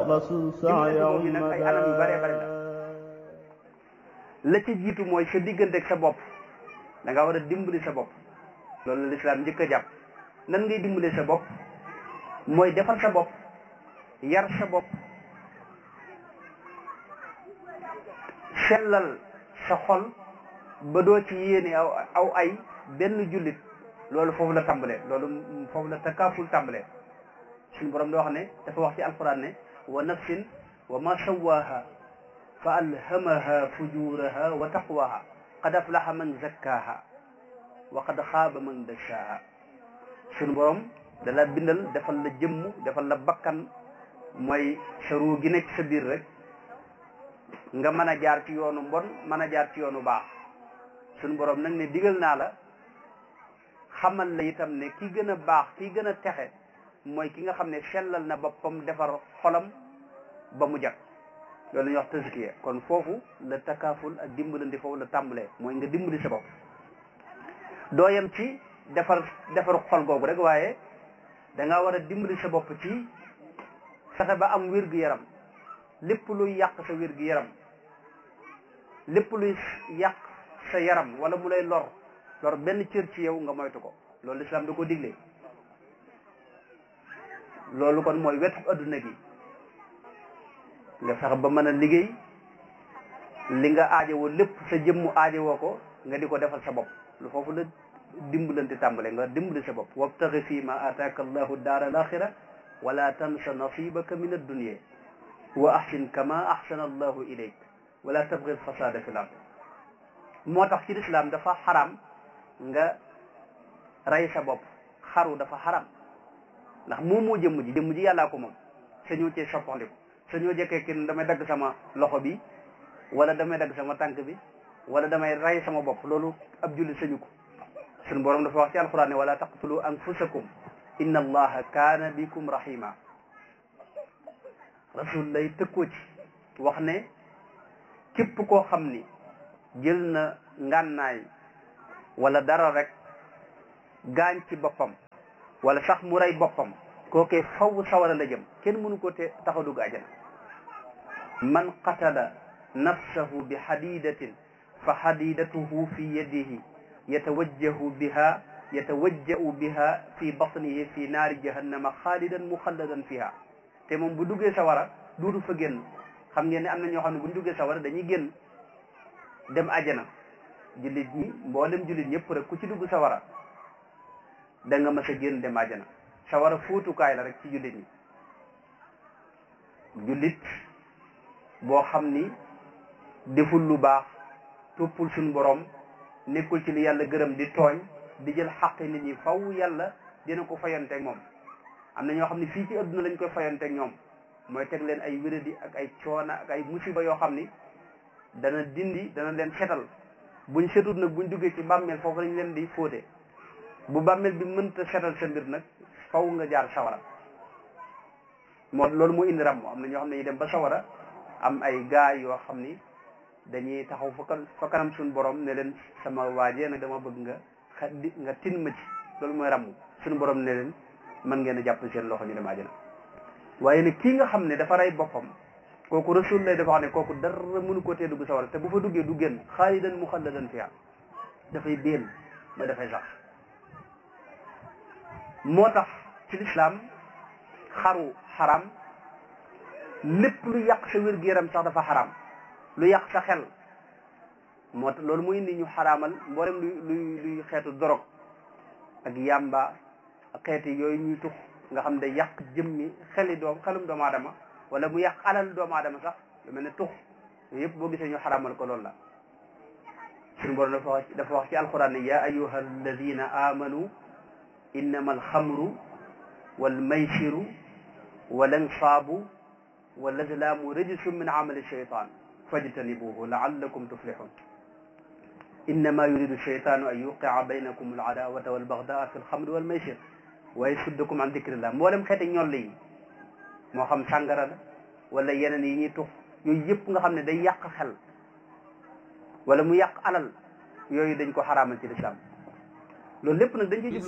dimbalante boobu nag ay anam yu bëree bëri la la ci jiitu mooy sa diggante ak sa bopp da nga war a dimbali sa bopp loolu la lislaam njëkk a jàpp nan ngay dimbali sa bopp mooy defal sa bopp yar sa bopp sellal sa xol ba doo ci yéene aw aw ay benn jullit loolu foofu la tàmbalee loolu foofu la takaaful tàmbalee suñu borom da wax ne dafa wax ci alquran ne wa nafsin wa ma sawaha fa alhamaha fujuraha wa taqwaha qad aflaha man zakkaha wa qad xaaba man dashaha suñu borom da la bindal defal la jëmm defal la bakkan mooy sa ruu gi nekk sa biir rek nga mën a jaar ci yoonu mbon mën a jaar ci yoonu baax suñu borom nag ne digal naa la xamal la itam ne ki gën a baax ki gën a texe mooy ki nga xam ne sellal na boppam defar xolam ba mu jag loolu la ñuy wax tazkiya kon foofu la takaaful ak dimbalandi foofu la tàmbalee mooy nga dimbali sa bopp doo yem ci defar defar xol googu rek waaye da nga war a dimbali sa bopp ci fexe ba am wér-gu-yaram lépp luy yàq sa wér-gu-yaram lépp luy yàq sa yaram wala mu lay lor lor benn cër ci yow nga moytu ko loolu lislaam da ko digle loolu kon mooy wetu adduna gi nga fexe ba mën a liggéey li nga aajowoo lépp sa jëmmu aajowoo ko nga di ko defal sa bopp lu foofu la dimbalante tàmbale nga dimbali sa bopp wabtaxi fii ma ataaka allahu daara al axira wala tansa nasibaka min addunia wa ahsin kama ahsana allahu ilayk wala tabgi alfasada fi l ard moo tax ci lislaam dafa xaram nga rey sa bopp xaru dafa xaram ndax moom moo jëmm ji jëmm ji yàllaa ko moom sa ñëw cee soppandiku sa ñëw jëkkee kin damay dagg sama loxo bi wala damay dagg sama tànk bi wala damay rey sama bopp loolu ab julli sañu ko suñu borom dafa wax ci alquran ne wala taqtulu anfusakum inna allaha kaana bikum rahima rasul lay tëkkoo ci wax ne képp koo xam ni jël na ngànnaay wala dara rek gaañ ci boppam wala sax mu rey boppam kookee faw sawara la jëm kenn mënu ko te tax a dugg ajana man qatala nafsahu bi hadidatin fa hadidatuhu fi yadihi yatawajjahu biha yatawajja'u biha fi batnihi fi naari jahannama xaalidan muxalladan fiha te moom bu duggee sawara duudu fa génn xam ngeen ne am na ñoo xam ne bu ñu duggee sawara dañuy génn dem ajana jullit ñi mboolem jullit ñëpp rek ku ci dugg sawara da nga mas a génn dem ajana sawara fóotukaay la rek ci jullit ñi jullit boo xam ni deful lu baax toppul suñu borom nekkul ci li yàlla gërëm di tooñ di jël xaqi nit ñi faw yàlla dina ko fayanteeg moom am na ñoo xam ne fii ci adduna lañ koy fayanteeg ñoom mooy teg leen ay wéradi ak ay coona ak ay musiba yoo xam ni dana dindi dana leen setal buñ setut nag buñ duggee ci bàmmeel foofu lañ leen di fóote bu bàmmeel bi mënta setal sa mbir nag faw nga jaar sawara moo loolu moo indi ram am na ñoo xam ne ñu dem ba sawara am ay gaay yoo xam ni dañuy taxaw fa fa kanam suñu borom ne leen sama waajee nag dama bëgg nga xa nga tin ma ci loolu mooy ramm suñu borom ne leen mën ngeen a jàpp seen loxo ñu dem àjjana waaye nag kii nga xam ne dafa rey boppam kooku rasul lay dafa wax ne kooku dara mënu ko tee dugg sawara te bu fa duggee du génn xaalidan muxalladan fiha dafay béen ba dafay sax moo tax ci lislaam xaru xaram lépp lu yàq sa wér-gu-yaram sax dafa xaram lu yàq sa xel moo tax loolu mu indi ñu xaraamal mboolem luy luy luy xeetu dorog ak yàmba ak xeeti yooyu ñuy tux nga xam ne yàq jëmmi xeli doom xelum doomu aadama wala mu yàq alal doomu aadama sax lu mel ne tux yooyu yëpp boo gisee ñu xaraamal ko loolu la suñu borom dafa wax dafa wax ci alquran ne ya ayuha alladina amanu innama alxamru walmaysiru walansaabu walazlaamu rajsun min amali shaytan fajtanibuhu laallakum tuflihun innama yuridu shaytanu an yuqia baynakum aladaawata walbagdaa fi alxamri walmaysir wa yasuddakum an dicrillah mboolem xeeti ñoll yi moo xam sàngara la wala yeneen yi ñuy tux yooyu yëpp nga xam ne day yàq xel wala mu yàq alal yooyu dañ ko xaraamal ci lislaam loolu lépp nag dañ ciy